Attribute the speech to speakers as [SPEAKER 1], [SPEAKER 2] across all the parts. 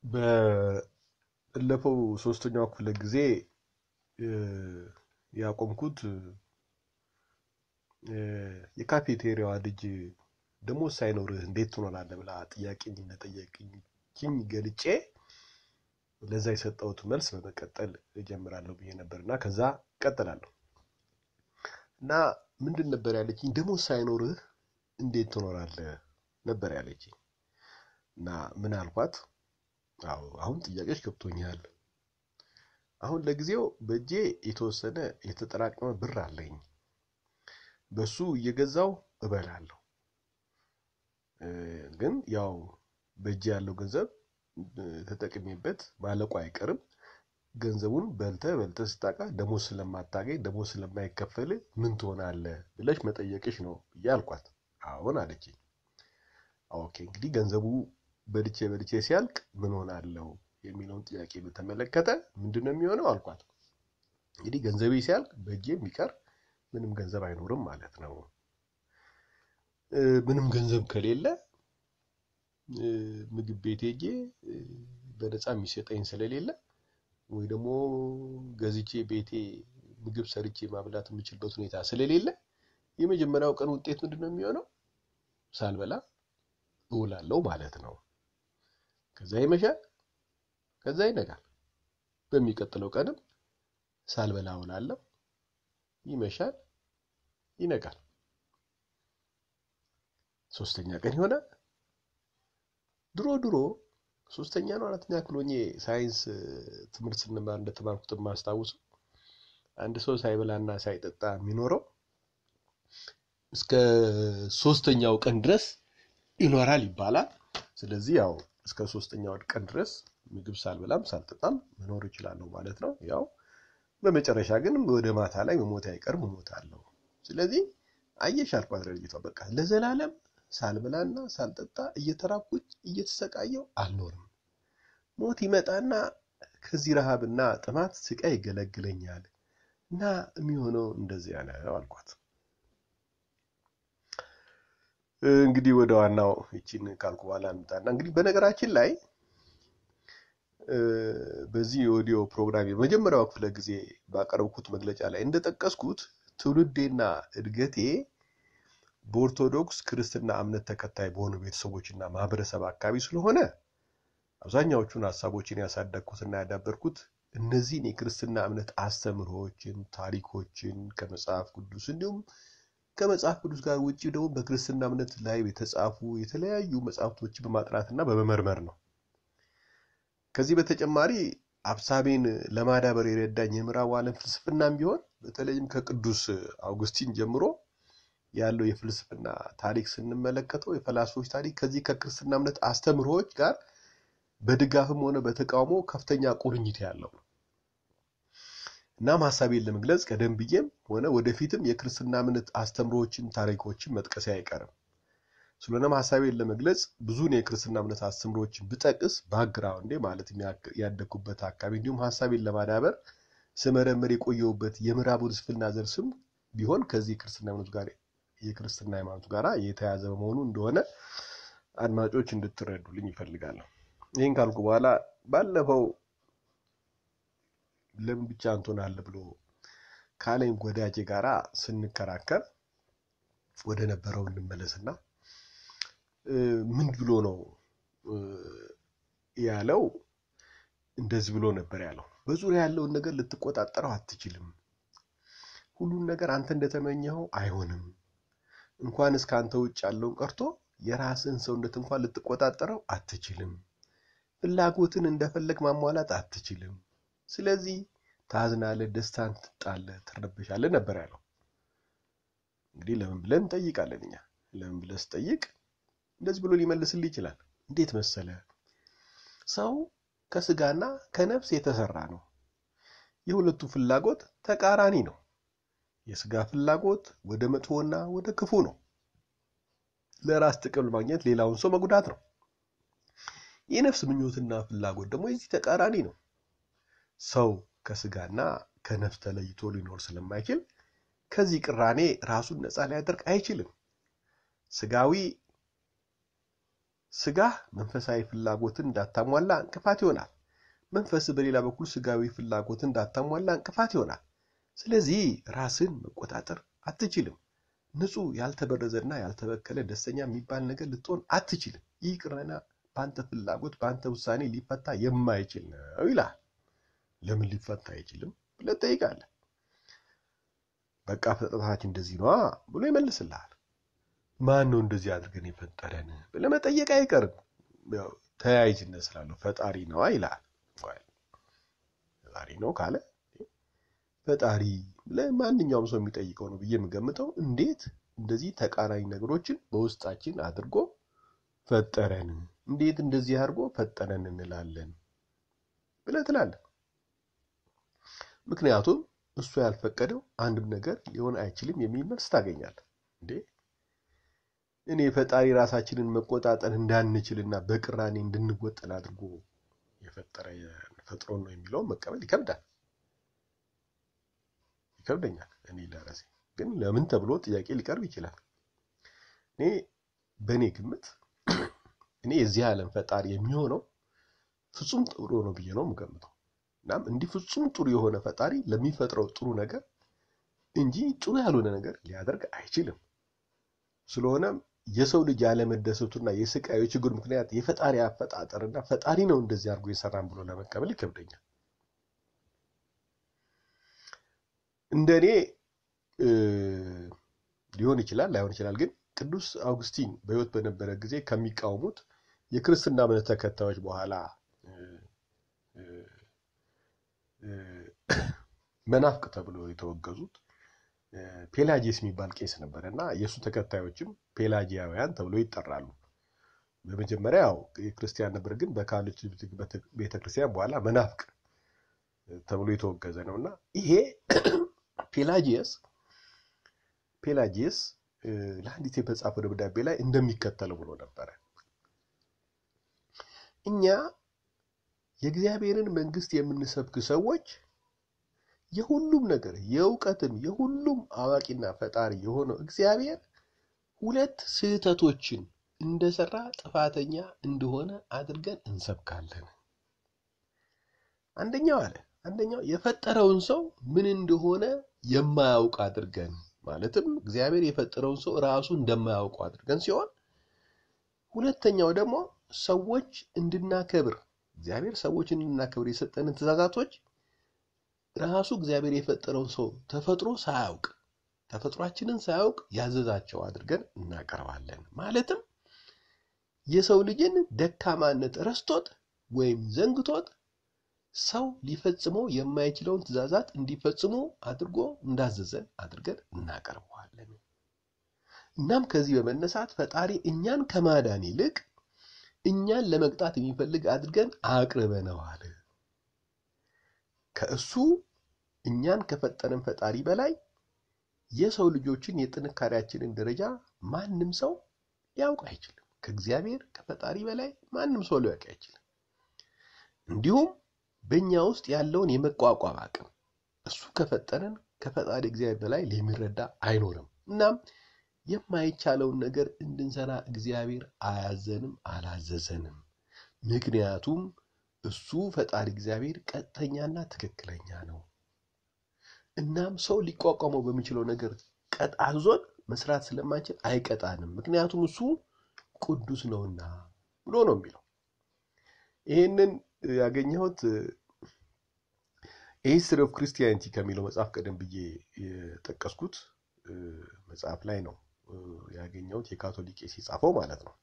[SPEAKER 1] ባለፈው ሶስተኛው ክፍለ ጊዜ ያቆምኩት የካፌቴሪያዋ ልጅ ደሞዝ ሳይኖርህ እንዴት ትኖራለህ ብላ ጥያቄኝ እንደጠየቅኝ ገልጬ ለዛ የሰጠሁት መልስ በመቀጠል እጀምራለሁ ብዬ ነበር እና ከዛ እቀጥላለሁ እና ምንድን ነበር ያለችኝ? ደሞዝ ሳይኖርህ እንዴት ትኖራለህ ነበር ያለችኝ። እና ምን አልኳት? አዎ አሁን ጥያቄዎች ገብቶኛል። አሁን ለጊዜው በእጄ የተወሰነ የተጠራቀመ ብር አለኝ። በሱ እየገዛው እበላለሁ። ግን ያው በእጄ ያለው ገንዘብ ተጠቅሜበት ማለቁ አይቀርም። ገንዘቡን በልተ በልተ ስታቃ ደሞዝ ስለማታገኝ ደሞዝ ስለማይከፈል ምን ትሆናለህ ብለሽ መጠየቅሽ ነው ብዬ አልኳት። አሁን አለችኝ። ኦኬ እንግዲህ ገንዘቡ በልቼ በልቼ ሲያልቅ ምን ሆናለሁ የሚለውን ጥያቄ በተመለከተ ምንድን ነው የሚሆነው አልኳት። እንግዲህ ገንዘቤ ሲያልቅ በእጄ የሚቀር ምንም ገንዘብ አይኖርም ማለት ነው። ምንም ገንዘብ ከሌለ ምግብ ቤት ሄጄ በነፃ የሚሰጠኝ ስለሌለ ወይ ደግሞ ገዝቼ ቤቴ ምግብ ሰርቼ ማብላት የምችልበት ሁኔታ ስለሌለ የመጀመሪያው ቀን ውጤት ምንድን ነው የሚሆነው? ሳልበላ እውላለሁ ማለት ነው። ከዛ ይመሻል፣ ከዛ ይነጋል። በሚቀጥለው ቀንም ሳልበላ እውላለሁ፣ ይመሻል፣ ይነጋል። ሶስተኛ ቀን ይሆናል። ድሮ ድሮ ሶስተኛ ነው አራተኛ ክፍል ሆኜ ሳይንስ ትምህርት ስንማር እንደተማርኩት የማስታውሰው አንድ ሰው ሳይበላና ሳይጠጣ የሚኖረው እስከ ሶስተኛው ቀን ድረስ ይኖራል ይባላል። ስለዚህ ያው እስከ ሶስተኛው ቀን ድረስ ምግብ ሳልበላም ሳልጠጣም መኖር እችላለሁ ማለት ነው። ያው በመጨረሻ ግን ወደ ማታ ላይ መሞት አይቀርም እሞታለሁ። ስለዚህ አየሽ አልኳት ለልጅቷ በቃ ለዘላለም ሳልበላና ሳልጠጣ እየተራብኩኝ እየተሰቃየው አልኖርም። ሞት ይመጣና ከዚህ ረሃብና ጥማት ስቃይ ይገለግለኛል እና የሚሆነው እንደዚያ ነው አልኳት። እንግዲህ ወደ ዋናው ይቺን ካልኩ በኋላ እንምጣና እንግዲህ በነገራችን ላይ በዚህ የኦዲዮ ፕሮግራም የመጀመሪያው ክፍለ ጊዜ ባቀረብኩት መግለጫ ላይ እንደጠቀስኩት ትውልዴና እድገቴ በኦርቶዶክስ ክርስትና እምነት ተከታይ በሆኑ ቤተሰቦችና ማህበረሰብ አካባቢ ስለሆነ አብዛኛዎቹን ሀሳቦችን ያሳደግኩትና ያዳበርኩት እነዚህን የክርስትና እምነት አስተምህሮዎችን፣ ታሪኮችን ከመጽሐፍ ቅዱስ እንዲሁም ከመጽሐፍ ቅዱስ ጋር ውጭ ደግሞ በክርስትና እምነት ላይ የተጻፉ የተለያዩ መጽሐፍቶችን በማጥናትና በመመርመር ነው። ከዚህ በተጨማሪ ሀሳቤን ለማዳበር የረዳኝ የምዕራቡ ዓለም ፍልስፍናም ቢሆን በተለይም ከቅዱስ አውግስቲን ጀምሮ ያለው የፍልስፍና ታሪክ ስንመለከተው የፈላስፎች ታሪክ ከዚህ ከክርስትና እምነት አስተምህሮዎች ጋር በድጋፍም ሆነ በተቃውሞ ከፍተኛ ቁርኝት ያለው ነው። እናም ሀሳቤን ለመግለጽ ቀደም ብዬም ሆነ ወደፊትም የክርስትና እምነት አስተምህሮዎችን፣ ታሪኮችን መጥቀሴ አይቀርም። ስለሆነም ሀሳቤን ለመግለጽ ብዙን የክርስትና እምነት አስተምህሮዎችን ብጠቅስ ባክግራውንዴ ማለት ያደግኩበት አካባቢ እንዲሁም ሀሳቤን ለማዳበር ስመረምር የቆየሁበት የምዕራቡ ፍልስፍና ዘር ስም ቢሆን ከዚህ የክርስትና እምነቱ ጋር የክርስትና ሃይማኖቱ ጋር የተያዘ በመሆኑ እንደሆነ አድማጮች እንድትረዱልኝ ይፈልጋለሁ። ይህን ካልኩ በኋላ ባለፈው ለምን ብቻ እንትሆናለህ ብሎ ካለኝ ወዳጄ ጋራ ስንከራከር ወደ ነበረው እንመለስና ምን ብሎ ነው ያለው? እንደዚህ ብሎ ነበር ያለው። በዙሪያ ያለውን ነገር ልትቆጣጠረው አትችልም። ሁሉን ነገር አንተ እንደተመኘኸው አይሆንም። እንኳን እስከ አንተ ውጭ ያለውን ቀርቶ የራስህን ሰውነት እንኳን ልትቆጣጠረው አትችልም። ፍላጎትን እንደፈለግ ማሟላት አትችልም። ስለዚህ ታዝናለህ፣ ደስታን ትጣለህ፣ ትረበሻለህ ነበር ያለው። እንግዲህ ለምን ብለን እንጠይቃለን እኛ። ለምን ብለህ ስጠይቅ እንደዚህ ብሎ ሊመልስልህ ይችላል። እንዴት መሰለ፣ ሰው ከስጋና ከነፍስ የተሰራ ነው። የሁለቱ ፍላጎት ተቃራኒ ነው። የስጋ ፍላጎት ወደ መጥፎና ወደ ክፉ ነው። ለራስ ጥቅም ለማግኘት ሌላውን ሰው መጉዳት ነው። የነፍስ ምኞትና ፍላጎት ደግሞ የዚህ ተቃራኒ ነው። ሰው ከስጋና ከነፍስ ተለይቶ ሊኖር ስለማይችል ከዚህ ቅራኔ ራሱን ነፃ ሊያደርግ አይችልም። ስጋዊ ስጋህ መንፈሳዊ ፍላጎትን እንዳታሟላ እንቅፋት ይሆናል። መንፈስ በሌላ በኩል ስጋዊ ፍላጎትን እንዳታሟላ እንቅፋት ይሆናል። ስለዚህ ራስን መቆጣጠር አትችልም። ንጹሕ ያልተበረዘና ያልተበከለ ደስተኛ የሚባል ነገር ልትሆን አትችልም። ይህ ቅርና በአንተ ፍላጎት በአንተ ውሳኔ ሊፈታ የማይችል ነው ይላል። ለምን ሊፈታ አይችልም ብለህ ትጠይቃለህ። በቃ ፍጥረታችን እንደዚህ ነዋ ብሎ ይመልስልሃል። ማን ነው እንደዚህ አድርገን የፈጠረን ብለህ መጠየቅ አይቀርም። ያው ተያያዥነት ስላለው ፈጣሪ ነዋ ይልሃል። ፈጣሪ ነው ካለ ፈጣሪ ብለህ ማንኛውም ሰው የሚጠይቀው ነው ብዬ የምገምተው እንዴት እንደዚህ ተቃራኒ ነገሮችን በውስጣችን አድርጎ ፈጠረን፣ እንዴት እንደዚህ አድርጎ ፈጠረን እንላለን ብለህ ትላለህ። ምክንያቱም እሱ ያልፈቀደው አንድም ነገር ሊሆን አይችልም የሚል መልስ ታገኛለህ። እንዴ እኔ ፈጣሪ ራሳችንን መቆጣጠር እንዳንችልና በቅራኔ እንድንወጠን አድርጎ የፈጠረ ፈጥሮን ነው የሚለውን መቀበል ይከብዳል ይከብደኛል። እኔ ለራሴ ግን ለምን ተብሎ ጥያቄ ሊቀርብ ይችላል። እኔ በእኔ ግምት እኔ የዚህ ዓለም ፈጣሪ የሚሆነው ፍጹም ጥሩ ነው ብዬ ነው የምገምተው። እናም እንዲህ ፍጹም ጥሩ የሆነ ፈጣሪ ለሚፈጥረው ጥሩ ነገር እንጂ ጥሩ ያልሆነ ነገር ሊያደርግ አይችልም። ስለሆነም የሰው ልጅ ያለመደሰቱና የስቃዩ ችግር ምክንያት የፈጣሪ አፈጣጠርና ፈጣሪ ነው እንደዚህ አድርጎ የሰራን ብሎ ለመቀበል ይከብደኛል። እንደኔ ሊሆን ይችላል ላይሆን ይችላል። ግን ቅዱስ አውግስቲን በሕይወት በነበረ ጊዜ ከሚቃወሙት የክርስትና እምነት ተከታዮች በኋላ መናፍቅ ተብሎ የተወገዙት ፔላጂየስ የሚባል ቄስ ነበረ እና የእሱ ተከታዮችም ፔላጂያውያን ተብሎ ይጠራሉ። በመጀመሪያ ያው የክርስቲያን ነበር፣ ግን በካቶሊክ ቤተክርስቲያን በኋላ መናፍቅ ተብሎ የተወገዘ ነው እና ይሄ ፔላጂየስ ፔላጂየስ ለአንዲት በጻፈው ደብዳቤ ላይ እንደሚከተለው ብሎ ነበረ። እኛ የእግዚአብሔርን መንግስት የምንሰብክ ሰዎች የሁሉም ነገር የእውቀትም የሁሉም አዋቂና ፈጣሪ የሆነው እግዚአብሔር ሁለት ስህተቶችን እንደሰራ ጥፋተኛ እንደሆነ አድርገን እንሰብካለን። አንደኛው አለ አንደኛው የፈጠረውን ሰው ምን እንደሆነ የማያውቅ አድርገን ማለትም እግዚአብሔር የፈጠረውን ሰው ራሱ እንደማያውቁ አድርገን ሲሆን፣ ሁለተኛው ደግሞ ሰዎች እንድናከብር እግዚአብሔር ሰዎች እንድናከብር የሰጠንን ትእዛዛቶች ራሱ እግዚአብሔር የፈጠረውን ሰው ተፈጥሮ ሳያውቅ ተፈጥሯችንን ሳያውቅ ያዘዛቸው አድርገን እናቀርባለን። ማለትም የሰው ልጅን ደካማነት ረስቶት ወይም ዘንግቶት ሰው ሊፈጽመው የማይችለውን ትእዛዛት እንዲፈጽሙ አድርጎ እንዳዘዘን አድርገን እናቀርበዋለን። እናም ከዚህ በመነሳት ፈጣሪ እኛን ከማዳን ይልቅ እኛን ለመቅጣት የሚፈልግ አድርገን አቅርበነዋል። ከእሱ እኛን ከፈጠረን ፈጣሪ በላይ የሰው ልጆችን የጥንካሬያችንን ደረጃ ማንም ሰው ሊያውቅ አይችልም። ከእግዚአብሔር ከፈጣሪ በላይ ማንም ሰው ሊያውቅ አይችልም። እንዲሁም በእኛ ውስጥ ያለውን የመቋቋም አቅም እሱ ከፈጠረን ከፈጣሪ እግዚአብሔር በላይ የሚረዳ አይኖርም። እናም የማይቻለውን ነገር እንድንሰራ እግዚአብሔር አያዘንም፣ አላዘዘንም። ምክንያቱም እሱ ፈጣሪ እግዚአብሔር ቀጥተኛና ትክክለኛ ነው። እናም ሰው ሊቋቋመው በሚችለው ነገር ቀጣዞን መስራት ስለማንችል አይቀጣንም፣ ምክንያቱም እሱ ቅዱስ ነውና ብሎ ነው የሚለው። ይህንን ያገኘሁት ሂስትሪ ኦፍ ክርስቲያኒቲ ከሚለው መጽሐፍ ቀደም ብዬ የጠቀስኩት መጽሐፍ ላይ ነው ያገኘሁት። የካቶሊክ ቄስ የጻፈው ማለት ነው።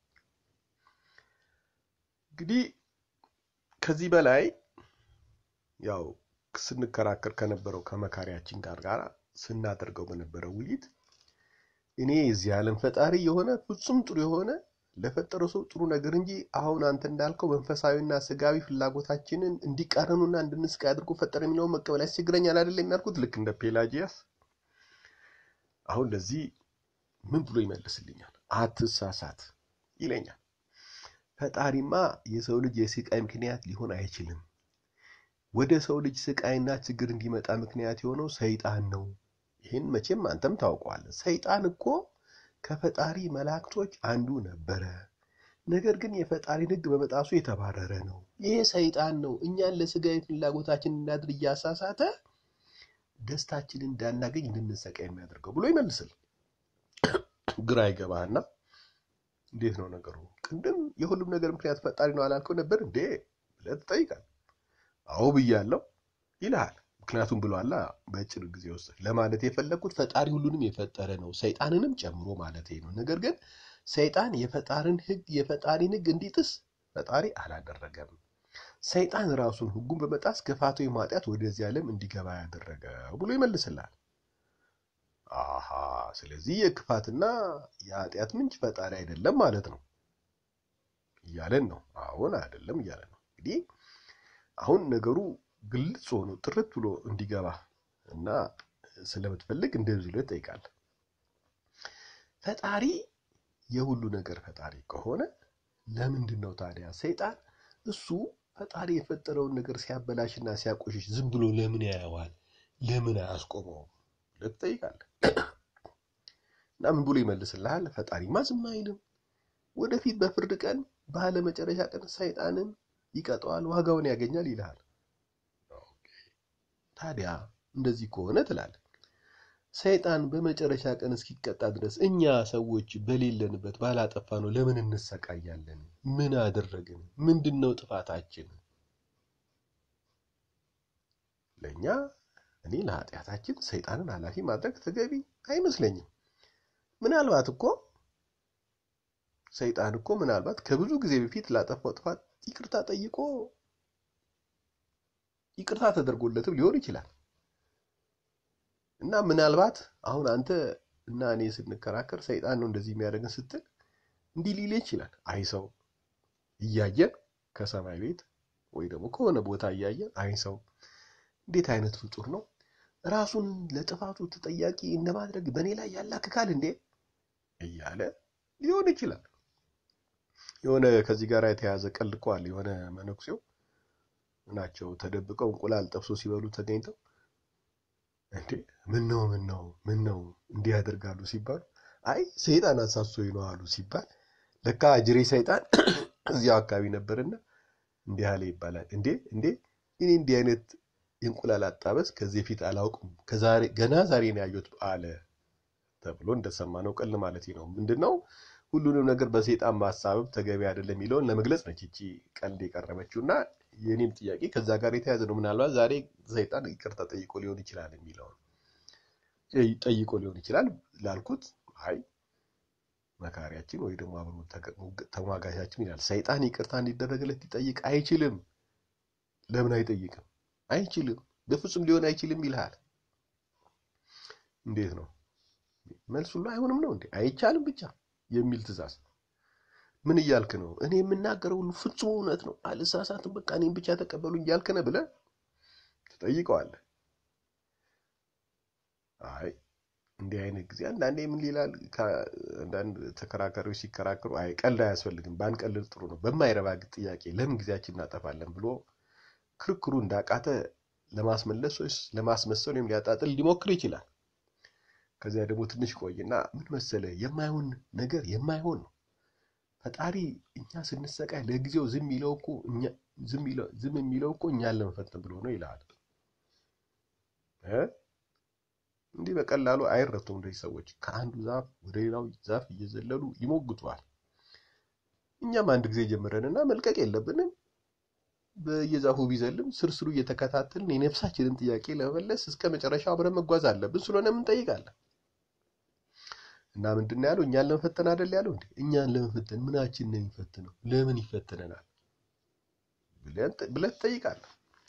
[SPEAKER 1] እንግዲህ ከዚህ በላይ ያው ስንከራከር ከነበረው ከመካሪያችን ጋር ጋር ስናደርገው በነበረው ውይይት እኔ የዚህ ዓለም ፈጣሪ የሆነ ፍጹም ጥሩ የሆነ ለፈጠረው ሰው ጥሩ ነገር እንጂ አሁን አንተ እንዳልከው መንፈሳዊና ስጋዊ ፍላጎታችንን እንዲቃረኑና እንድንስቃይ አድርጎ ፈጠረ የሚለውን መቀበል ያስቸግረኛል አይደለም ያልኩት። ልክ እንደ ፔላጂያስ አሁን ለዚህ ምን ብሎ ይመልስልኛል? አትሳሳት ይለኛል። ፈጣሪማ የሰው ልጅ የስቃይ ምክንያት ሊሆን አይችልም። ወደ ሰው ልጅ ስቃይና ችግር እንዲመጣ ምክንያት የሆነው ሰይጣን ነው። ይህን መቼም አንተም ታውቀዋለህ። ሰይጣን እኮ ከፈጣሪ መላእክቶች አንዱ ነበረ። ነገር ግን የፈጣሪን ሕግ በመጣሱ የተባረረ ነው። ይሄ ሰይጣን ነው እኛን ለስጋዊ ፍላጎታችን እናድር እያሳሳተ ደስታችንን እንዳናገኝ እንድንሰቃይ የሚያደርገው ብሎ ይመልስል። ግራ ይገባህና እንዴት ነው ነገሩ? ቅድም የሁሉም ነገር ምክንያት ፈጣሪ ነው አላልከው ነበር እንዴ ብለህ ትጠይቃል። አዎ ብያለሁ ይልሃል። ምክንያቱም ብሏላ በአጭር ጊዜ ውስጥ ለማለት የፈለግኩት ፈጣሪ ሁሉንም የፈጠረ ነው ሰይጣንንም ጨምሮ ማለት ነው። ነገር ግን ሰይጣን የፈጣሪን ሕግ የፈጣሪን ሕግ እንዲጥስ ፈጣሪ አላደረገም። ሰይጣን ራሱን ሕጉን በመጣስ ክፋቱ ማጥያት ወደዚህ ዓለም እንዲገባ ያደረገው ብሎ ይመልስላል። አሃ ስለዚህ የክፋትና የኃጢአት ምንጭ ፈጣሪ አይደለም ማለት ነው እያለን ነው። አሁን አይደለም እያለን ነው። እንግዲህ አሁን ነገሩ ግልጽ ሆኖ ጥርት ብሎ እንዲገባ እና ስለምትፈልግ እንደዚህ ብለህ ትጠይቃለህ። ፈጣሪ የሁሉ ነገር ፈጣሪ ከሆነ ለምንድን ነው ታዲያ ሰይጣን እሱ ፈጣሪ የፈጠረውን ነገር ሲያበላሽና ሲያቆሽሽ ዝም ብሎ ለምን ያየዋል? ለምን አያስቆመውም ብለህ ትጠይቃለህ። እና ምን ብሎ ይመልስልሃል? ፈጣሪማ ዝም አይልም። ወደፊት በፍርድ ቀን ባለ መጨረሻ ቀን ሰይጣንን ይቀጠዋል፣ ዋጋውን ያገኛል ይልሃል። ታዲያ እንደዚህ ከሆነ ትላለህ ሰይጣን በመጨረሻ ቀን እስኪቀጣ ድረስ እኛ ሰዎች በሌለንበት ባላጠፋ ነው ለምን እንሰቃያለን? ምን አደረግን? ምንድን ነው ጥፋታችን? ለእኛ እኔ ለኃጢአታችን ሰይጣንን ኃላፊ ማድረግ ተገቢ አይመስለኝም። ምናልባት እኮ ሰይጣን እኮ ምናልባት ከብዙ ጊዜ በፊት ላጠፋው ጥፋት ይቅርታ ጠይቆ ይቅርታ ተደርጎለትም ሊሆን ይችላል። እና ምናልባት አሁን አንተ እና እኔ ስንከራከር ሰይጣን ነው እንደዚህ የሚያደርገን ስትል እንዲህ ሊል ይችላል። አይ ሰው እያየን ከሰማይ ቤት ወይ ደግሞ ከሆነ ቦታ እያየን አይ ሰው እንዴት አይነት ፍጡር ነው ራሱን ለጥፋቱ ተጠያቂ እንደማድረግ በእኔ ላይ ያላክካል እንዴ እያለ ሊሆን ይችላል። የሆነ ከዚህ ጋር የተያዘ ቀልድ እኮ አለ። የሆነ መነኩሴው ናቸው ተደብቀው እንቁላል ጠብሶ ሲበሉ ተገኝተው እንዴ ምን ነው ምን ነው ምን ነው እንዲህ ያደርጋሉ ሲባሉ አይ ሰይጣን አሳስቶኝ ነው አሉ ሲባል ለካ ጅሬ ሰይጣን እዚያው አካባቢ ነበርና እንዲህ አለ ይባላል። እንዴ እንዴ እኔ እንዲህ አይነት የእንቁላል አጣበስ ከዚህ በፊት አላውቅም ከዛሬ ገና ዛሬ ነው ያየሁት አለ ተብሎ እንደሰማነው ቀል ማለት ነው። ምንድነው ሁሉንም ነገር በሰይጣን ማሳበብ ተገቢ አይደለም የሚለውን ለመግለጽ ነች እቺ ቀልድ የቀረበችው እና የኔም ጥያቄ ከዛ ጋር የተያዘ ነው። ምናልባት ዛሬ ሰይጣን ይቅርታ ጠይቆ ሊሆን ይችላል የሚለውን ጠይቆ ሊሆን ይችላል ላልኩት፣ አይ መካሪያችን ወይ ደግሞ አብሮ ተሟጋቻችን ይላል ሰይጣን ይቅርታ እንዲደረግለት ሊጠይቅ አይችልም። ለምን አይጠይቅም? አይችልም፣ በፍጹም ሊሆን አይችልም ይልሃል። እንዴት ነው መልሱ? ሁሉ አይሆንም ነው እንዴ? አይቻልም ብቻ የሚል ትእዛዝ ምን እያልክ ነው? እኔ የምናገረው ሁሉ ፍጹም እውነት ነው፣ አልሳሳትም፣ በቃ እኔም ብቻ ተቀበሉኝ እያልክ ነህ ብለህ ትጠይቀዋለህ። አይ እንዲህ አይነት ጊዜ አንዳንዴ ምን ይላል፣ አንዳንድ ተከራካሪዎች ሲከራከሩ አይ ቀልድ አያስፈልግም፣ ባንቀልድ ጥሩ ነው፣ በማይረባ ጥያቄ ለምን ጊዜያችን እናጠፋለን ብሎ ክርክሩ እንዳቃተ ለማስመለስ ወይስ ለማስመሰል ወይም ሊያጣጥል ሊሞክር ይችላል። ከዚያ ደግሞ ትንሽ ቆይና ምን መሰለ የማይሆን ነገር የማይሆን ነው ፈጣሪ እኛ ስንሰቃይ ለጊዜው ዝም የሚለው እኮ ዝም የሚለው እኮ እኛን ለመፈተን ብሎ ነው ይልሃል። እንዲህ በቀላሉ አይረቱም። እንደዚህ ሰዎች ከአንዱ ዛፍ ወደ ሌላው ዛፍ እየዘለሉ ይሞግቷል። እኛም አንድ ጊዜ ጀምረንና መልቀቅ የለብንም። በየዛፉ ቢዘልም ስርስሩ እየተከታተልን የነፍሳችንን ጥያቄ ለመመለስ እስከ መጨረሻው አብረን መጓዝ አለብን። ስለሆነ ምን ጠይቃለን እና ምንድን ነው ያለው? እኛን ለመፈተን አይደል ያለው? እንዴ እኛን ለመፈተን ምናችን ነው የሚፈትነው? ለምን ይፈትነናል ብለህ ትጠይቃለህ።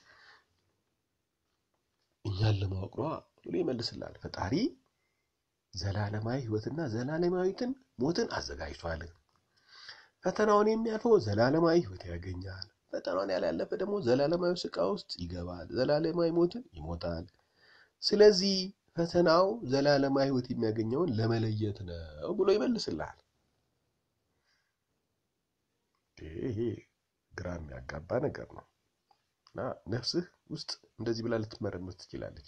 [SPEAKER 1] እኛን ለማወቅ ነዋ ብሎ ይመልስላል። ፈጣሪ ዘላለማዊ ሕይወትና ዘላለማዊትን ሞትን አዘጋጅቷል። ፈተናውን የሚያልፈው ዘላለማዊ ሕይወት ያገኛል። ፈተናውን ያላለፈ ደግሞ ዘላለማዊ ስቃ ውስጥ ይገባል። ዘላለማዊ ሞትን ይሞታል። ስለዚህ ፈተናው ዘላለማዊ ሕይወት የሚያገኘውን ለመለየት ነው ብሎ ይመልስልሃል። ይሄ ግራ የሚያጋባ ነገር ነው እና ነፍስህ ውስጥ እንደዚህ ብላ ልትመረምር ትችላለች።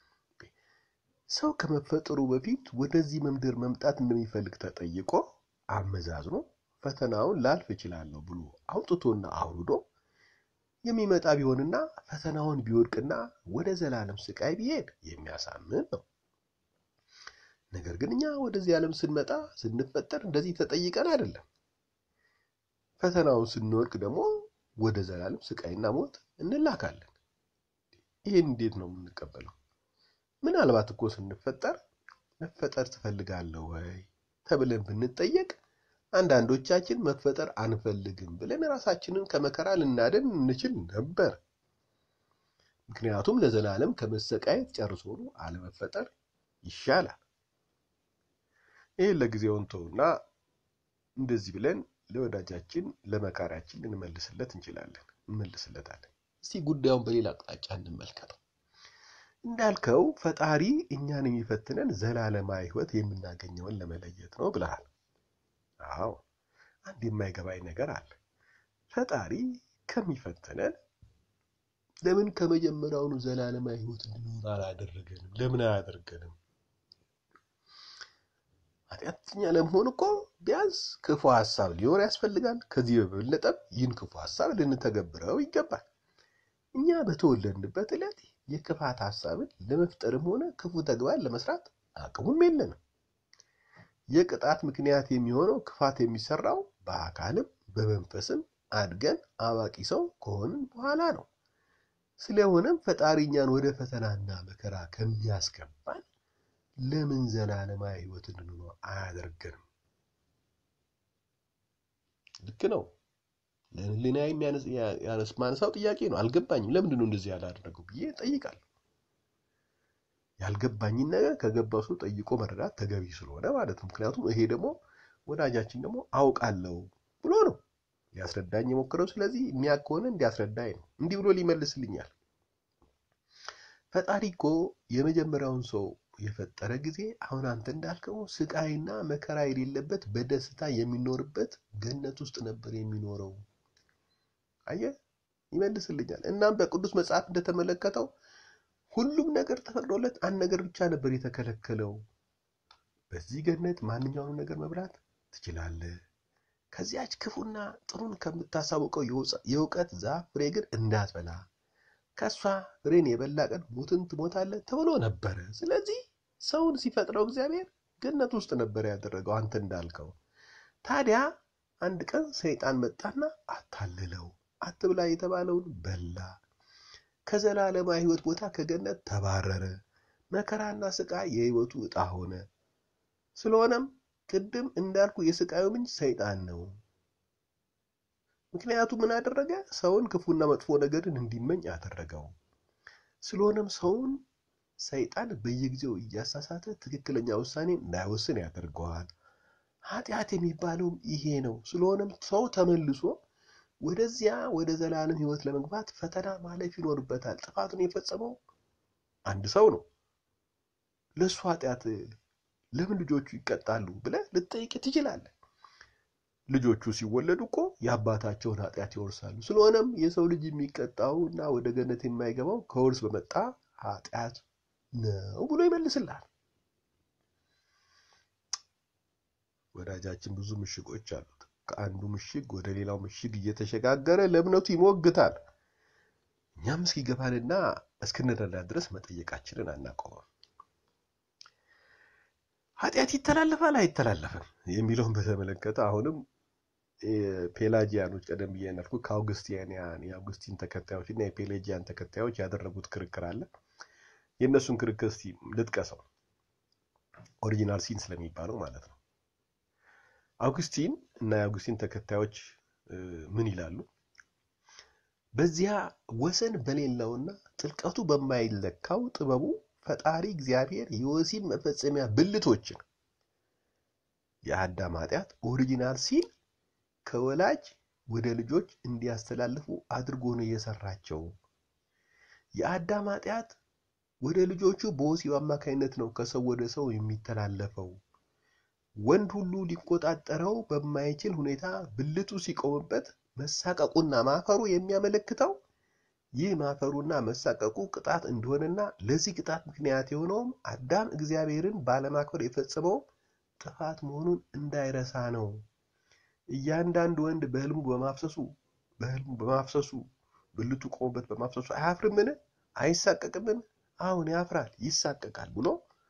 [SPEAKER 1] ሰው ከመፈጠሩ በፊት ወደዚህ ምድር መምጣት እንደሚፈልግ ተጠይቆ አመዛዝኖ ፈተናውን ላልፍ እችላለሁ ብሎ አውጥቶና አውርዶ የሚመጣ ቢሆንና ፈተናውን ቢወድቅና ወደ ዘላለም ስቃይ ቢሄድ የሚያሳምን ነው። ነገር ግን እኛ ወደዚህ ዓለም ስንመጣ ስንፈጠር እንደዚህ ተጠይቀን አይደለም። ፈተናውን ስንወድቅ ደግሞ ወደ ዘላለም ስቃይና ሞት እንላካለን። ይህን እንዴት ነው የምንቀበለው? ምናልባት እኮ ስንፈጠር መፈጠር ትፈልጋለህ ወይ ተብለን ብንጠየቅ አንዳንዶቻችን መፈጠር አንፈልግም ብለን ራሳችንን ከመከራ ልናድን እንችል ነበር። ምክንያቱም ለዘላለም ከመሰቃየት ጨርሶ አለመፈጠር ይሻላል። ይህን ለጊዜው እንተውና እንደዚህ ብለን ለወዳጃችን ለመካሪያችን ልንመልስለት እንችላለን እንመልስለታለን። እስቲ ጉዳዩን በሌላ አቅጣጫ እንመልከተው። እንዳልከው ፈጣሪ እኛን የሚፈትነን ዘላለማዊ ሕይወት የምናገኘውን ለመለየት ነው ብለሃል። አዎ አንድ የማይገባኝ ነገር አለ። ፈጣሪ ከሚፈትነን ለምን ከመጀመሪያውኑ ዘላለማዊ ሕይወት እንድኖር አላደረገንም? ለምን አያደርገንም? ኃጢአተኛ ለመሆን እኮ ቢያንስ ክፉ ሀሳብ ሊኖር ያስፈልጋል። ከዚህ በበለጠም ይህን ክፉ ሀሳብ ልንተገብረው ይገባል። እኛ በተወለድንበት ዕለት የክፋት ሀሳብን ለመፍጠርም ሆነ ክፉ ተግባር ለመስራት አቅሙም የለንም። የቅጣት ምክንያት የሚሆነው ክፋት የሚሰራው በአካልም በመንፈስም አድገን አዋቂ ሰው ከሆንን በኋላ ነው። ስለሆነም ፈጣሪ እኛን ወደ ፈተናና መከራ ከሚያስገባን ለምን ዘላለማዊ ሕይወት እንድንኖር አያደርገንም? ልክ ነው። ለህሊና ያነስ ማነሳው ጥያቄ ነው። አልገባኝም። ለምንድን ነው እንደዚህ ያላደረገው ብዬ ጠይቃለሁ። ያልገባኝን ነገር ከገባው ሰው ጠይቆ መረዳት ተገቢ ስለሆነ ማለት ነው። ምክንያቱም ይሄ ደግሞ ወዳጃችን ደግሞ አውቃለሁ ብሎ ነው ሊያስረዳኝ የሞክረው። ስለዚህ የሚያውቅ ከሆነ እንዲያስረዳኝ ነው። እንዲህ ብሎ ሊመልስልኛል። ፈጣሪ እኮ የመጀመሪያውን ሰው የፈጠረ ጊዜ አሁን አንተ እንዳልከው ስቃይና መከራ የሌለበት በደስታ የሚኖርበት ገነት ውስጥ ነበር የሚኖረው። አየህ፣ ይመልስልኛል። እናም በቅዱስ መጽሐፍ እንደተመለከተው ሁሉም ነገር ተፈቅዶለት አንድ ነገር ብቻ ነበር የተከለከለው። በዚህ ገነት ማንኛውንም ነገር መብላት ትችላለህ፣ ከዚያች ክፉና ጥሩን ከምታሳውቀው የእውቀት ዛፍ ፍሬ ግን እንዳትበላ፣ ከእሷ ፍሬን የበላ ቀን ሞትን ትሞታለህ ተብሎ ነበረ። ስለዚህ ሰውን ሲፈጥረው እግዚአብሔር ገነት ውስጥ ነበር ያደረገው አንተ እንዳልከው። ታዲያ አንድ ቀን ሰይጣን መጣና አታልለው፣ አትብላ የተባለውን በላ። ከዘላለማዊ ሕይወት ቦታ ከገነት ተባረረ። መከራና ስቃይ የሕይወቱ ዕጣ ሆነ። ስለሆነም ቅድም እንዳልኩ የስቃዩ ምንጭ ሰይጣን ነው። ምክንያቱ ምን አደረገ? ሰውን ክፉና መጥፎ ነገርን እንዲመኝ አደረገው። ስለሆነም ሰውን ሰይጣን በየጊዜው እያሳሳተ ትክክለኛ ውሳኔ እንዳይወስን ያደርገዋል። ኃጢአት የሚባለውም ይሄ ነው። ስለሆነም ሰው ተመልሶ ወደዚያ ወደ ዘላለም ሕይወት ለመግባት ፈተና ማለፍ ይኖርበታል። ጥፋቱን የፈጸመው አንድ ሰው ነው። ለእሱ ኃጢአት ለምን ልጆቹ ይቀጣሉ ብለህ ልትጠይቅ ትችላለህ። ልጆቹ ሲወለዱ እኮ የአባታቸውን ኃጢአት ይወርሳሉ። ስለሆነም የሰው ልጅ የሚቀጣው እና ወደ ገነት የማይገባው ከውርስ በመጣ ኃጢአት ነው ብሎ ይመልስልሃል። ወዳጃችን ብዙ ምሽጎች አሉት። ከአንዱ ምሽግ ወደ ሌላው ምሽግ እየተሸጋገረ ለእምነቱ ይሞግታል። እኛም እስኪገባንና እስክንረዳ ድረስ መጠየቃችንን አናቆመም። ኃጢአት ይተላለፋል አይተላለፍም የሚለውን በተመለከተ አሁንም ፔላጂያኖች ቀደም ብዬ እንዳልኩ ከአውግስቲያንያን የአውግስቲን ተከታዮች እና የፔሌጂያን ተከታዮች ያደረጉት ክርክር አለ። የእነሱን ክርክር እስቲ ልጥቀሰው፣ ኦሪጂናል ሲን ስለሚባለው ማለት ነው። አውግስቲን እና የአውግስቲን ተከታዮች ምን ይላሉ? በዚያ ወሰን በሌለውና ጥልቀቱ በማይለካው ጥበቡ ፈጣሪ እግዚአብሔር የወሲብ መፈጸሚያ ብልቶችን የአዳም ኃጢአት ኦሪጂናል ሲን ከወላጅ ወደ ልጆች እንዲያስተላልፉ አድርጎ ነው የሰራቸው። የአዳም ኃጢአት ወደ ልጆቹ በወሲብ አማካኝነት ነው ከሰው ወደ ሰው የሚተላለፈው። ወንድ ሁሉ ሊቆጣጠረው በማይችል ሁኔታ ብልቱ ሲቆምበት መሳቀቁና ማፈሩ የሚያመለክተው ይህ ማፈሩና መሳቀቁ ቅጣት እንደሆነና ለዚህ ቅጣት ምክንያት የሆነውም አዳም እግዚአብሔርን ባለማክበር የፈጸመው ጥፋት መሆኑን እንዳይረሳ ነው። እያንዳንዱ ወንድ በህልሙ በማፍሰሱ በህልሙ በማፍሰሱ ብልቱ ቆሞበት በማፍሰሱ አያፍርምን? አይሳቀቅምን? አሁን ያፍራል፣ ይሳቀቃል ብሎ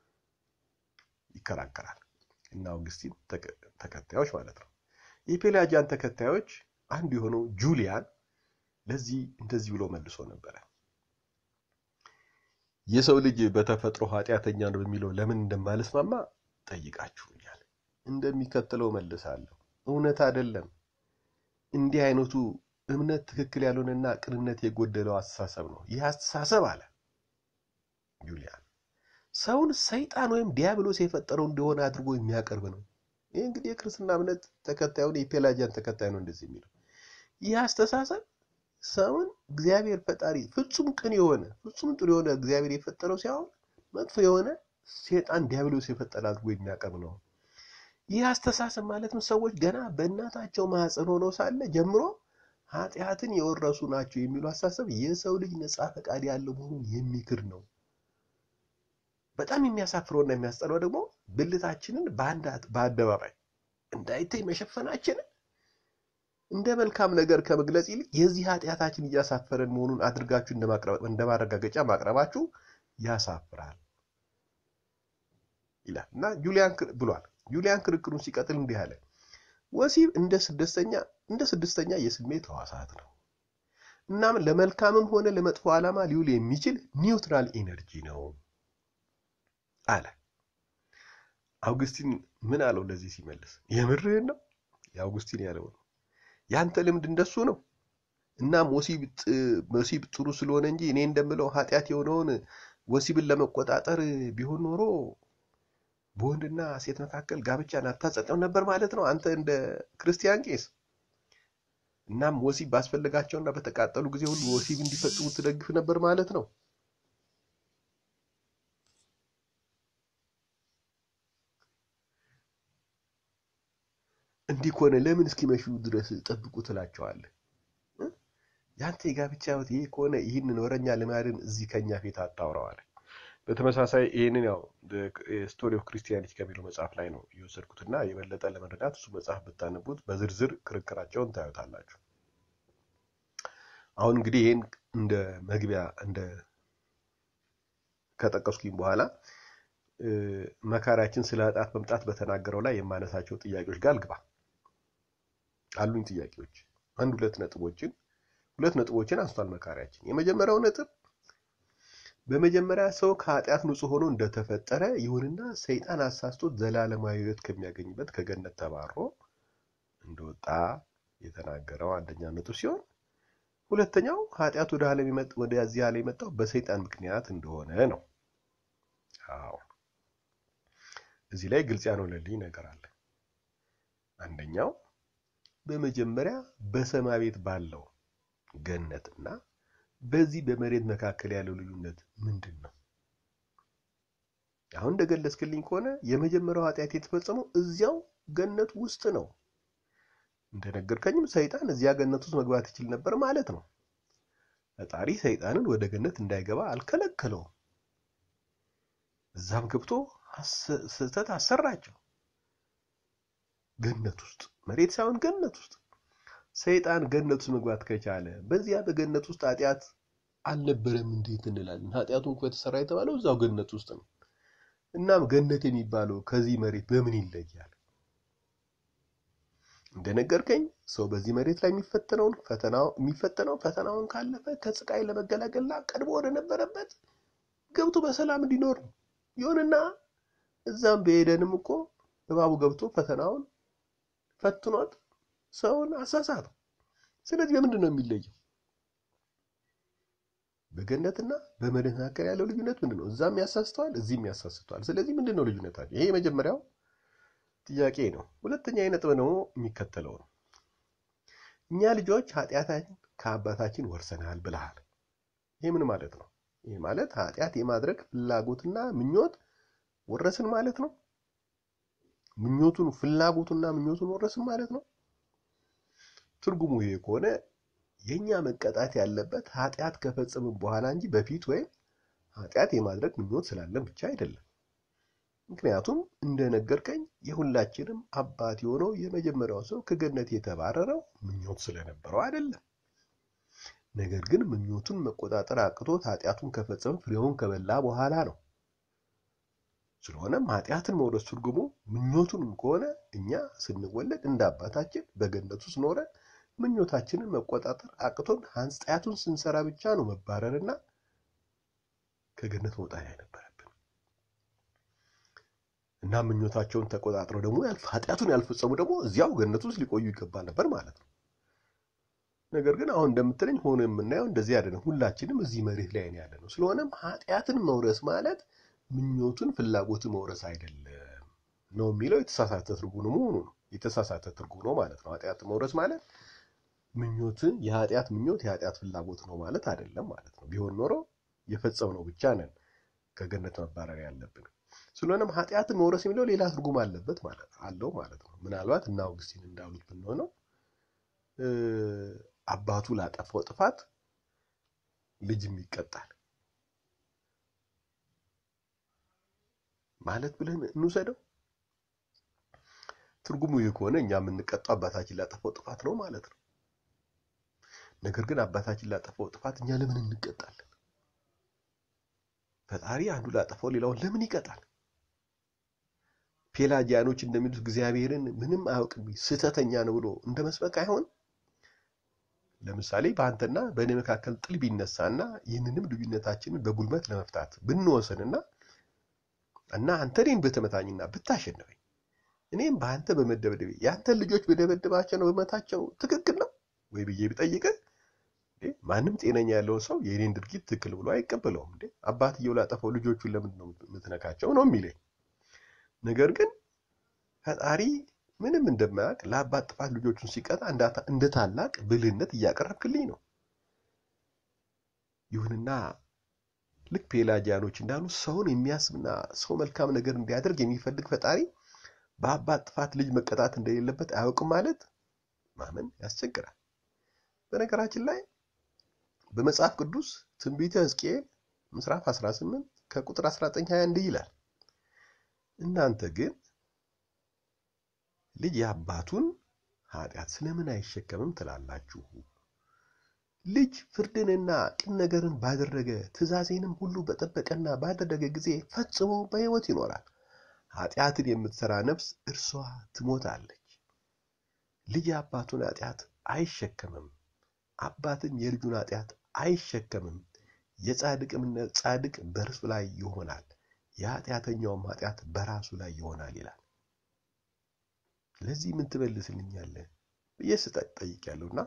[SPEAKER 1] ይከራከራል። እና አውግስቲን ተከታዮች ማለት ነው። የፔላጂያን ተከታዮች አንዱ የሆነው ጁሊያን ለዚህ እንደዚህ ብሎ መልሶ ነበረ። የሰው ልጅ በተፈጥሮ ኃጢአተኛ ነው በሚለው ለምን እንደማልስማማ ጠይቃችሁኛል። እንደሚከተለው መልሳለሁ። እውነት አይደለም። እንዲህ አይነቱ እምነት ትክክል ያልሆነና ቅንነት የጎደለው አስተሳሰብ ነው። ይህ አስተሳሰብ አለ ጁሊያን ሰውን ሰይጣን ወይም ዲያብሎስ የፈጠረው እንደሆነ አድርጎ የሚያቀርብ ነው። ይህ እንግዲህ የክርስትና እምነት ተከታዩን የፔላጂያን ተከታይ ነው እንደዚህ የሚለው። ይህ አስተሳሰብ ሰውን እግዚአብሔር ፈጣሪ ፍጹም ቅን የሆነ ፍጹም ጥሩ የሆነ እግዚአብሔር የፈጠረው ሲሆን መጥፎ የሆነ ሴጣን ዲያብሎስ የፈጠረ አድርጎ የሚያቀርብ ነው። ይህ አስተሳሰብ ማለትም ሰዎች ገና በእናታቸው ማህፀን ሆነው ሳለ ጀምሮ ኃጢአትን የወረሱ ናቸው የሚሉ አስተሳሰብ የሰው ልጅ ነፃ ፈቃድ ያለው መሆኑን የሚክር ነው። በጣም የሚያሳፍረውና የሚያስጠላው ደግሞ ብልታችንን በአደባባይ እንዳይታይ መሸፈናችንን እንደ መልካም ነገር ከመግለጽ ይልቅ የዚህ ኃጢአታችን እያሳፈረን መሆኑን አድርጋችሁ እንደ ማረጋገጫ ማቅረባችሁ ያሳፍራል ይላል እና ጁሊያን ብሏል። ጁሊያን ክርክሩን ሲቀጥል እንዲህ አለ። ወሲብ እንደ ስድስተኛ እንደ ስድስተኛ የስሜት ሕዋሳት ነው። እናም ለመልካምም ሆነ ለመጥፎ ዓላማ ሊውል የሚችል ኒውትራል ኢነርጂ ነው አለ። አውግስቲን ምን አለው ለዚህ ሲመልስ፣ የምርህን ነው? የአውግስቲን ያለው ነው። ያንተ ልምድ እንደሱ ነው። እናም ወሲብ ጥሩ ስለሆነ እንጂ እኔ እንደምለው ኃጢአት የሆነውን ወሲብን ለመቆጣጠር ቢሆን ኖሮ በወንድና ሴት መካከል ጋብቻን አታጸድቅም ነበር ማለት ነው፣ አንተ እንደ ክርስቲያን ቄስ። እናም ወሲብ ባስፈለጋቸውና በተቃጠሉ ጊዜ ሁሉ ወሲብ እንዲፈጽሙ ትደግፍ ነበር ማለት ነው። እንዲህ ከሆነ ለምን እስኪመሹ ድረስ ጠብቁ ትላቸዋለህ? ያንተ የጋብቻ ሕይወት ይህ ከሆነ ይህንን ወረኛ ልማድን እዚህ ከኛ ፊት አታውረዋል። በተመሳሳይ ይህንን ያው ስቶሪ ኦፍ ክርስቲያኒቲ ከሚለው መጽሐፍ ላይ ነው የወሰድኩትና የበለጠ ለመረዳት እሱ መጽሐፍ ብታነቡት በዝርዝር ክርክራቸውን ታዩታላችሁ። አሁን እንግዲህ ይህን እንደ መግቢያ እንደ ከጠቀስኩኝ በኋላ መካሪያችን ስለ ኃጢአት መምጣት በተናገረው ላይ የማነሳቸው ጥያቄዎች ጋር ልግባ። አሉኝ ጥያቄዎች አንድ ሁለት ነጥቦችን ሁለት ነጥቦችን አንስቷል መካሪያችን። የመጀመሪያው ነጥብ በመጀመሪያ ሰው ከኃጢአት ንጹሕ ሆኖ እንደተፈጠረ ይሁንና ሰይጣን አሳስቶት ዘላለማዊ ሕይወት ከሚያገኝበት ከገነት ተባሮ እንደወጣ የተናገረው አንደኛ ነጥብ ሲሆን ሁለተኛው ኃጢአት ወደ ዓለም ወደዚህ ዓለም የመጣው በሰይጣን ምክንያት እንደሆነ ነው። አዎ እዚህ ላይ ግልጽ ያልሆነልኝ ነገር አለ። አንደኛው በመጀመሪያ በሰማይ ቤት ባለው ገነትና በዚህ በመሬት መካከል ያለው ልዩነት ምንድን ነው? አሁን እንደገለጽክልኝ ከሆነ የመጀመሪያው ኃጢአት የተፈጸመው እዚያው ገነት ውስጥ ነው። እንደነገርከኝም ሰይጣን እዚያ ገነት ውስጥ መግባት ይችል ነበር ማለት ነው። ፈጣሪ ሰይጣንን ወደ ገነት እንዳይገባ አልከለከለውም። እዛም ገብቶ ስህተት አሰራቸው። ገነት ውስጥ መሬት ሳይሆን ገነት ውስጥ ሰይጣን ገነት ውስጥ መግባት ከቻለ በዚያ በገነት ውስጥ ኃጢአት አልነበረም እንዴት እንላለን? ኃጢአቱን እኮ የተሰራ የተባለው እዛው ገነት ውስጥ ነው። እናም ገነት የሚባለው ከዚህ መሬት በምን ይለያል? እንደነገርከኝ ሰው በዚህ መሬት ላይ የሚፈተነውን ፈተናው የሚፈተነው ፈተናውን ካለፈ ከስቃይ ለመገላገልና ቀድሞ ወደ ነበረበት ገብቶ በሰላም እንዲኖር ነው። ይሁንና እዛም በሄደንም እኮ እባቡ ገብቶ ፈተናውን ፈትኖት ሰውን አሳሳተው። ስለዚህ በምንድን ነው የሚለየው? በገነትና በመሬት መካከል ያለው ልዩነት ምንድን ነው? እዛም ያሳስተዋል፣ እዚህም ያሳስተዋል። ስለዚህ ምንድን ነው ልዩነታቸው? ይሄ የመጀመሪያው ጥያቄ ነው። ሁለተኛ ነጥብ ደግሞ የሚከተለው ነው። እኛ ልጆች ኃጢአታችን ከአባታችን ወርሰናል ብለሃል። ይህ ምን ማለት ነው? ይህ ማለት ኃጢአት የማድረግ ፍላጎትና ምኞት ወረስን ማለት ነው። ምኞቱን ፍላጎቱና ምኞቱን ወረስን ማለት ነው። ትርጉሙ ይሄ ከሆነ የኛ መቀጣት ያለበት ኃጢአት ከፈጸምን በኋላ እንጂ በፊት ወይም ኃጢአት የማድረግ ምኞት ስላለን ብቻ አይደለም። ምክንያቱም እንደነገርከኝ የሁላችንም አባት የሆነው የመጀመሪያው ሰው ከገነት የተባረረው ምኞት ስለነበረው አይደለም። ነገር ግን ምኞቱን መቆጣጠር አቅቶት ኃጢአቱን ከፈጸመ ፍሬውን ከበላ በኋላ ነው። ስለሆነም ኃጢአትን መውረስ ትርጉሙ ምኞቱንም ከሆነ እኛ ስንወለድ እንደ አባታችን በገነት ውስጥ ኖረን ምኞታችንን መቆጣጠር አቅቶን ኃጢአቱን ስንሰራ ብቻ ነው መባረርና ከገነት መውጣት አይነበረብን እና ምኞታቸውን ተቆጣጥረው ደግሞ ኃጢአቱን ያልፈጸሙ ደግሞ እዚያው ገነት ውስጥ ሊቆዩ ይገባል ነበር ማለት ነው። ነገር ግን አሁን እንደምትለኝ ሆኖ የምናየው እንደዚህ አይደለም። ሁላችንም እዚህ መሬት ላይ ያለ ነው። ስለሆነም ኃጢአትን መውረስ ማለት ምኞቱን ፍላጎትን መውረስ አይደለም ነው የሚለው የተሳሳተ ትርጉም መሆኑ ነው። የተሳሳተ ትርጉም ነው ማለት ነው። ኃጢአትን መውረስ ማለት ምኞትን የኃጢአት ምኞት የኃጢአት ፍላጎት ነው ማለት አይደለም ማለት ነው። ቢሆን ኖሮ የፈጸምነው ብቻ ነን ከገነት መባረር ያለብን። ስለሆነም ኃጢአትን መውረስ የሚለው ሌላ ትርጉም አለበት ማለት አለው ማለት ነው። ምናልባት እና አውግስቲን እንዳሉት ብንሆነው አባቱ ላጠፋው ጥፋት ልጅም ይቀጣል ማለት ብለን እንውሰደው። ትርጉሙ ይህ ከሆነ እኛ የምንቀጣው አባታችን ላጠፋው ጥፋት ነው ማለት ነው። ነገር ግን አባታችን ላጠፋው ጥፋት እኛ ለምን እንቀጣለን? ፈጣሪ አንዱ ላጠፋው ሌላውን ለምን ይቀጣል? ፔላጂያኖች እንደሚሉት እግዚአብሔርን ምንም አያውቅም ስህተተኛ ነው ብሎ እንደ መስበክ አይሆን። ለምሳሌ በአንተና በእኔ መካከል ጥል ቢነሳና ይህንንም ልዩነታችንን በጉልበት ለመፍታት ብንወስንና እና አንተ እኔን በተመታኝና ብታሸንፈኝ እኔም በአንተ በመደብደቤ የአንተን ልጆች በደበድባቸው ነው በመታቸው ትክክል ነው ወይ ብዬ ብጠይቅህ ማንም ጤነኛ ያለው ሰው የእኔን ድርጊት ትክክል ብሎ አይቀበለውም። እንዴ አባትየው ላጠፋው ልጆቹን ለምንድን ነው የምትነካቸው ነው የሚለኝ። ነገር ግን ፈጣሪ ምንም እንደማያውቅ ለአባት ጥፋት ልጆቹን ሲቀጣ እንደ ታላቅ ብልህነት እያቀረብክልኝ ነው። ይሁንና ልክ ፔላጂያኖች እንዳሉ ሰውን የሚያስብና ሰው መልካም ነገር እንዲያደርግ የሚፈልግ ፈጣሪ በአባት ጥፋት ልጅ መቀጣት እንደሌለበት አያውቅም ማለት ማመን ያስቸግራል። በነገራችን ላይ በመጽሐፍ ቅዱስ ትንቢተ ሕዝቅኤል ምዕራፍ 18 ከቁጥር 19 እንዲህ ይላል፣ እናንተ ግን ልጅ የአባቱን ኃጢአት ስለምን አይሸከምም ትላላችሁ? ልጅ ፍርድንና ቅን ነገርን ባደረገ ትእዛዜንም ሁሉ በጠበቀና ባደረገ ጊዜ ፈጽሞ በሕይወት ይኖራል። ኃጢአትን የምትሰራ ነፍስ እርሷ ትሞታለች። ልጅ የአባቱን ኃጢአት አይሸከምም፣ አባትም የልጁን ኃጢአት አይሸከምም። የጻድቅም ጻድቅ በእርሱ ላይ ይሆናል፣ የኃጢአተኛውም ኃጢአት በራሱ ላይ ይሆናል ይላል። ለዚህ ምን ትመልስልኛለህ ብዬ ስጠይቃለሁና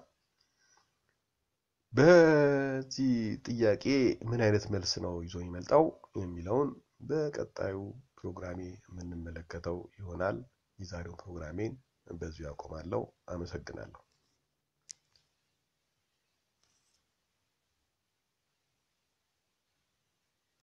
[SPEAKER 1] በዚህ ጥያቄ ምን አይነት መልስ ነው ይዞ የሚመጣው የሚለውን በቀጣዩ ፕሮግራሜ የምንመለከተው ይሆናል። የዛሬው ፕሮግራሜን በዚሁ ያቆማለሁ። አመሰግናለሁ።